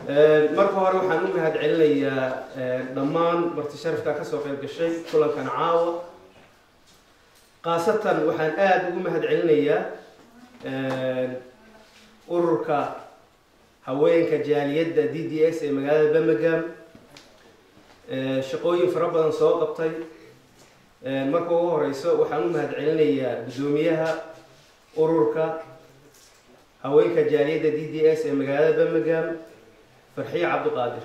marka hore waxaan u mahad celinayaa dhammaan marti sharafka ka soo qayb gashay kulankan caawa khaasatan waxaan aada ugu mahad celinayaa ururka haweenka jaaliyadda d d s ee magaalada birmingham shaqooyin fara badan soo qabtay marka ugu horeyso waxaan u mahad celinayaa guddoomiyaha ururka haweenka jaaliyadda d d s ee magaalada birmingham farxiye cabdiqaadir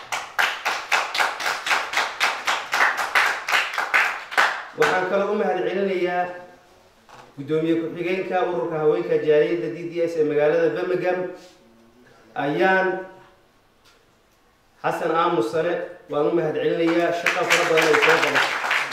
waxaan kaloo u mahad celinayaa guddoomiye ku-xigeenka ururka haweenka jaaliyadda d d s ee magaalada birmingham ayaan xasan aamus sare waan u mahad celinayaa shaqa fara badan ay soo qabatay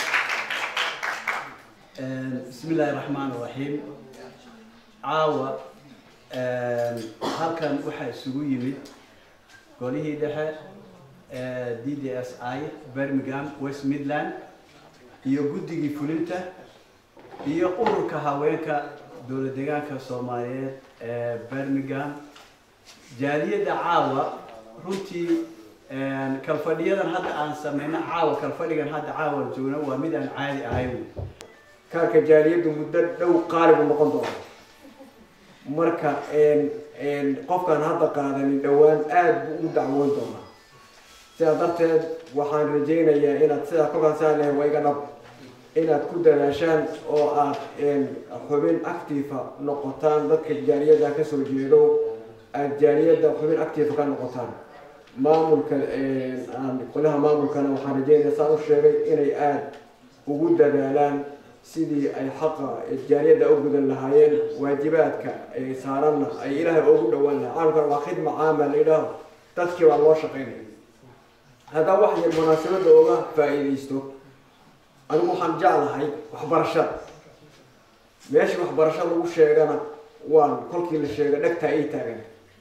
bismi illaahi raxmaan raxiim caawa halkan waxaa isugu yimid golihii dhexe d d s i birmingham west midland iyo guddigii fulinta iyo ururka haweenka dowlad deegaanka soomaaliyeed ee birmingham jaaliyadda caawa runtii kalfadhiyadan hadda aan sameyno caawa kalfadhigan hadda caawa joogno waa mid aan caadi ahayn kaarka jaaliyaddu muddo dhow qaalibu noqon doona marka qofkaan hadda qaadanin dhowaan aada buu u dacwoon doonaa sidaa darteed waxaan rajaynayaa inaad sidaa kolkaasaan lehay waa iga dhab inaad ku dadaashaan oo aad xubin actifa noqotaan dadka jaaliyadda kasoo jeedo aad jaaliyadda xubin actifa ka noqotaan maamulka qolaha maamulkana waxaan rajeynaya saan u sheegay inay aada ugu dadaalaan sidii ay xaqa jaaliyadda u gudan lahaayeen waajibaadka ay saaranna ay ilaahay ugu dhowaan lahay caalamkan waa khidma caama la yidhaaho dadkii baa loo shaqaynaya haddaa wax yar munaasabadda oga faa-iideysto anigu waxaan jeclahay waxbarashada meeshii waxbarasho lagu sheegana waan kolkii la sheega dhegtaa ii taagan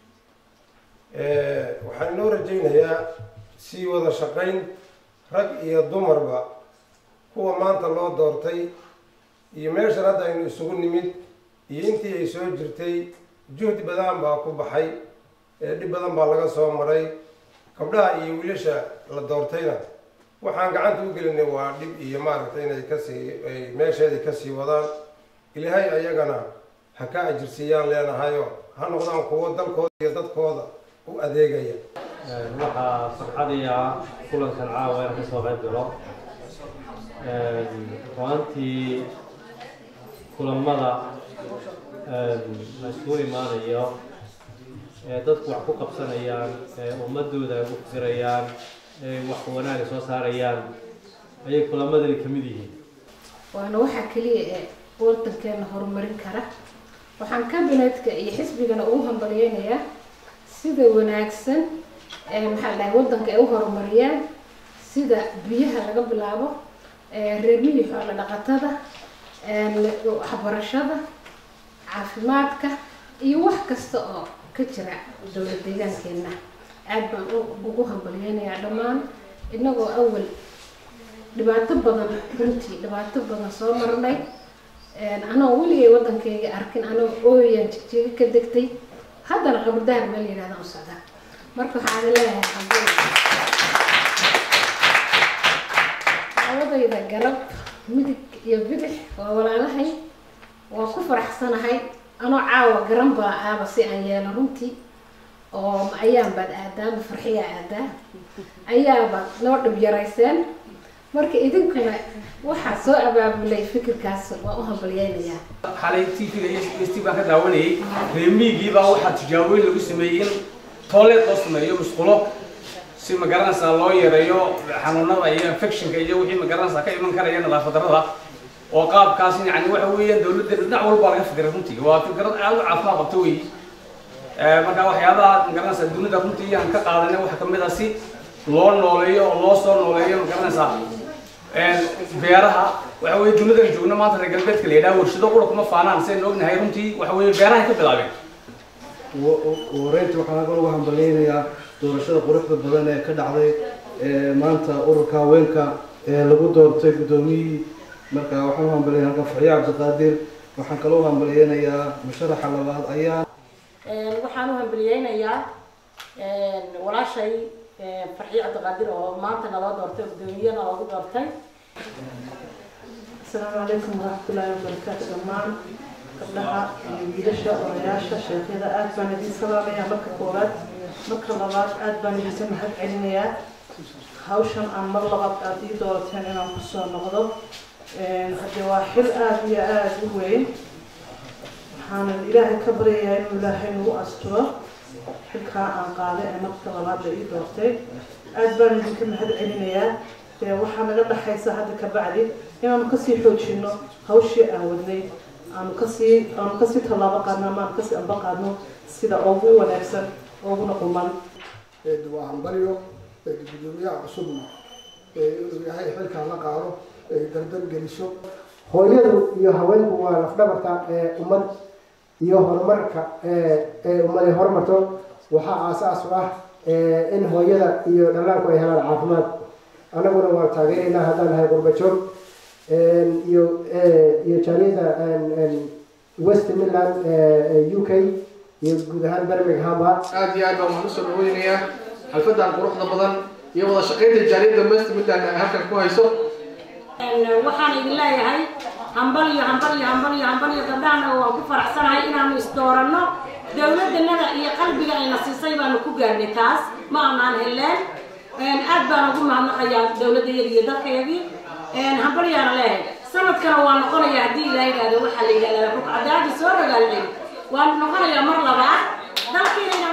waxaan inoo rajaynayaa sii wada shaqayn rag iyo dumarba kuwa maanta loo doortay iyo meeshan hadda aynu isugu nimid iyo intii ay soo jirtay juhdi badan baa ku baxay dhib badan baa laga soo maray gabdhaha iyo wiilasha la doortayna waxaan gacanta u gelinay waa dhib iyo maaragtay inay kasii ay meesheedii kasii wadaan ilaahay ayagana ha ka ajirsiiyaan leenahayo ha noqdaan kuwo dalkooda iyo dadkooda u adeegaya waxaa farxadaya kulankan caawa inaan kasoo qayb galo ruantii kulamada la isugu imaanayo ee dadku wax ku qabsanayaan ee ummadooda ay ugu fikirayaan ee wax wanaaga soo saarayaan ayay kulamadani ka mid yihiin waana waxaa keliya ee wadankeena horumarin kara waxaan kabinetka iyo xisbigana ugu hambalyeynayaa sida wanaagsan ee maxaa dhahay wadanka ay u horumariyaan sida biyaha laga bilaabo reermihii xoola dhaqatada waxbarashada caafimaadka iyo wax kasta oo ka jira dowlad deegaankeena aad baan ugu hambalyeynayaa dhammaan inagoo awal dhibaato badan runtii dhibaato badan soo marnay anoo weligay wadankeyga arkin anoo ooyaan jigjiga ka degtay haddana qabardaar meel yidhahda u socdaa marka waxaan leeyahay labadayda garab midig iyo bidix waa walaalahay waa ku faraxsanahay anoo caawa garan baa aaba si aan yeelo runtii oo ayaan baad aadaa ma farxiyaa aadaa ayaaba noo dhib yarayseen marka idinkuna waxaa soo abaabulay fikirkaas waa u hambalyeynayaa xalay t v-ga iyo s t baan ka daawanayay reemiigii baa waxaa tijaaboyin lagu sameeyey in tooleed loo sameeyo musqulo si magaranaysaa loo yareeyo xanuunada iyo infectionka iyo wixii magaranaysaa ka iman karaya nadaafad darrada oo qaabkaas yani waxa weeyaan dawladda dhinac walba laga fikiray runtii waa fikrad aad u caafimaad qabto weyi marka waxyaabaha magaranaysaa dunida runtii aan ka qaadanay waxa kamid ah si loo nooleeyo oo loo soo nooleeyo magaranaysaa beeraha waxa weye dunidan joogno maanta reer galbeedka la yidhaha warshado qura kuma faanaan sidaynu ognahay runtii waxa weye beerahay ka bilaabeen wareynta waxaan halkan ugu hambalyeynayaa doorashada quruxda badan ee ka dhacday maanta ururka haweenka ee lagu doortay guddoomiyihii marka waxaan u hambalyeynaya halkan faxiye cabdiqaadir waxaan kaloo u hambalyeynayaa musharaxa labaad ayaa waxaan u hambalyeynayaa walaashay farxiyo cabdiqaadir oo maanta naloo doortay oo gudoomiyana loogu doortay asalaamu calaykum waraxmatullaahi wabarakaatu dhammaan gabdhaha iyo wiilasha odayaasha sheekhyada aad baan idiin salaamayaa marka koowaad marka labaad aad baan idinka mahad celinayaa hawshan aan mar labaad aad ii doorateen inaan kusoo noqdo haddee waa xil aada iyo aada u weyn waxaanan ilaahay ka baryayaa inuu ilaahay nagu asturo xilkaa aan qaaday ee marka labaad la ii doortay aad baan idinka mahad celinayaa dee waxaa naga dhaxaysa hadda ka bacdi inaanu kasii xoojino hawshii aan wadnay aanu kasii aanu kasii tallaabo qaadno ama aanu kasii amba qaadno sida ugu wanaagsan uguna quman waa hambalyo gudoomiyaha cusubna inuu yahay xilkaan la qaado ay dardar geliso hooyadu iyo haweenku waa lafdhabarta ee ummad iyo horumarka ee ummad ay horumarto waxaa aasaas u ah in hooyada iyo dhallaanku ay helaan caafimaad annaguna waa taageeraynaa haddaan nahay qurbajoog iyo iyo jaaliyada west midland u k iyo guud ahaan birminghamba aada iyo aad baan waxaan usoo dhaweynayaa xalfadan quruxda badan iyo wada shaqaynta jaaliyadda west midland ay halkan ku hayso waxaan idin leeyahay hambal iyo hambal iyo hambal iyo hambal iyo gabdhahana waan ku faraxsanahay inaanu isdooranno dowladdanada iyo qalbiga ayna siisay baanu ku gaarnay taas ma aanaan heleen aad baan ugu mahadnaqayaa dowladayada iyo dadkayagii hambalyaana leeyahay sanadkana waa noqonaya haddii ilaahay idhaahdo waxaa la yidhahdaa rugcadaadi soo ragaalcin waan noqonayaa mar labaad dalkiina